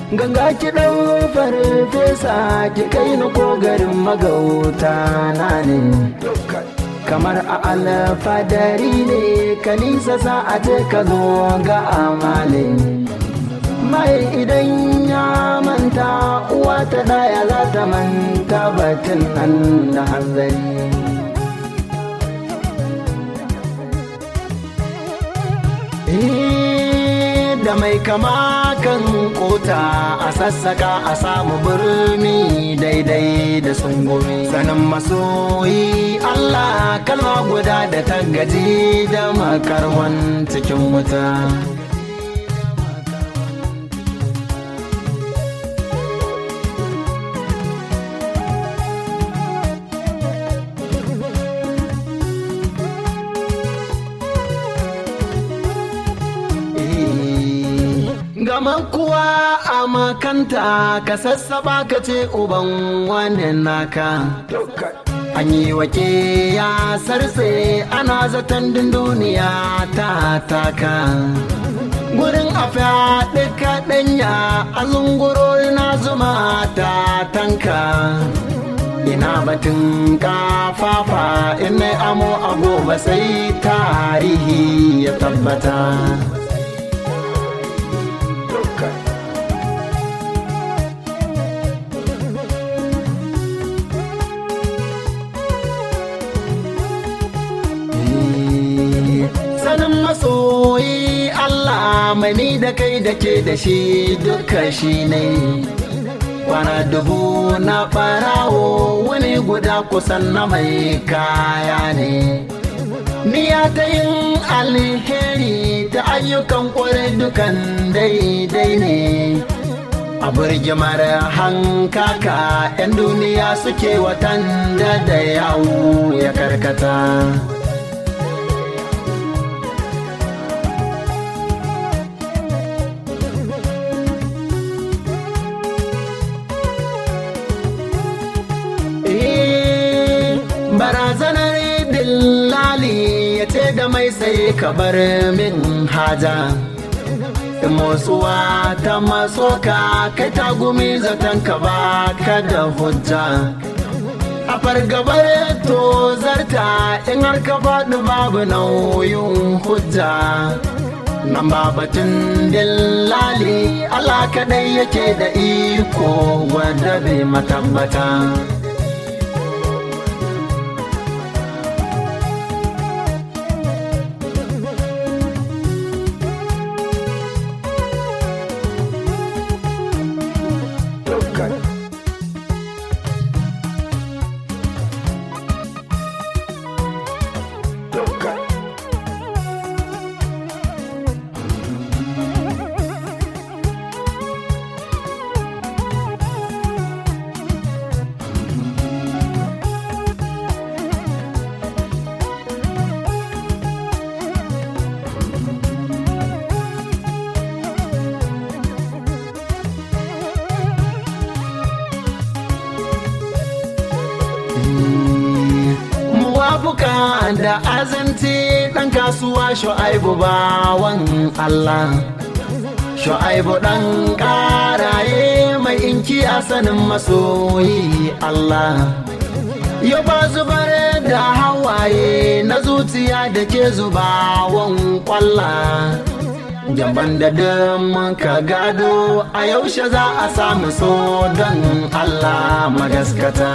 ganga ki ɗau farfesa ki kai ni ko garin magauta na ne kamar a alfadari ne kanisa sa a ce ka zo ga amale mai idan ya manta uwa ta daya za ta manta batun nan da hanzari da mai kama kan kota a sassaka a samu birni daidai da sungumi sanin masoyi Allah kalma guda da ta gaji da makarwan cikin wuta gama kuwa a makanta ka sassaba ka ce uban wannan naka an yi wake ya sarse ana zaton duniya ta taka gurin a fyaɗe kaɗanya a zunguro na zuma ta tanka ina batun kafafa in amo a gobe sai tarihi ya tabbata sanin masoyi Allah mani da kai da ke da shi duka shi ne kwana dubu na farawo wani guda kusan na mai kaya ne niya ta yin alheri ta ayyukan kwarai dukan daidai ne a birgimar hankaka 'yan duniya suke watan da da yawo ya karkata barazanar dillali ya ce da mai sai ka bar min haja motsuwa ta maso ka kai ta gumi zaton ka ba ka da hujja a fargabar to zarta in har ka faɗi babu nauyin hujja nan ba batun dillali Allah kaɗai yake da iko wadda bai matabbata. muwafuka da azanci ɗan kasuwa shu'aibu bawan Allah shu'aibu ɗan ƙaraye mai inki a sanin masoyi Allah ya ba zubar da hawaye na zuciya da ke zubawan kwalla Jamban da ka gado a yaushe za a samu so don Allah magaskata.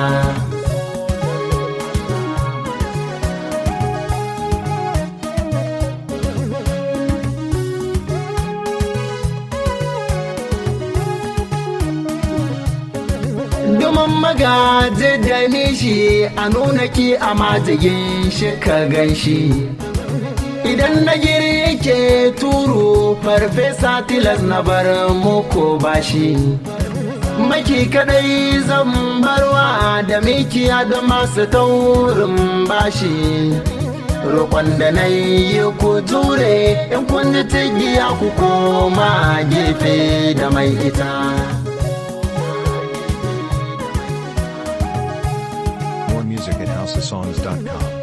Duman magaji da nishi a nuna ki a majigin shi ka gan shi. Idan na girke turu farfesa tilas na bar muku bashi. Maki kadai zan barwa da mikiya da masu taurin bashi. Roƙon da na yi ku ture in kun ji tigiya ku koma gefe da mai ita. More music at houseofsongs.com.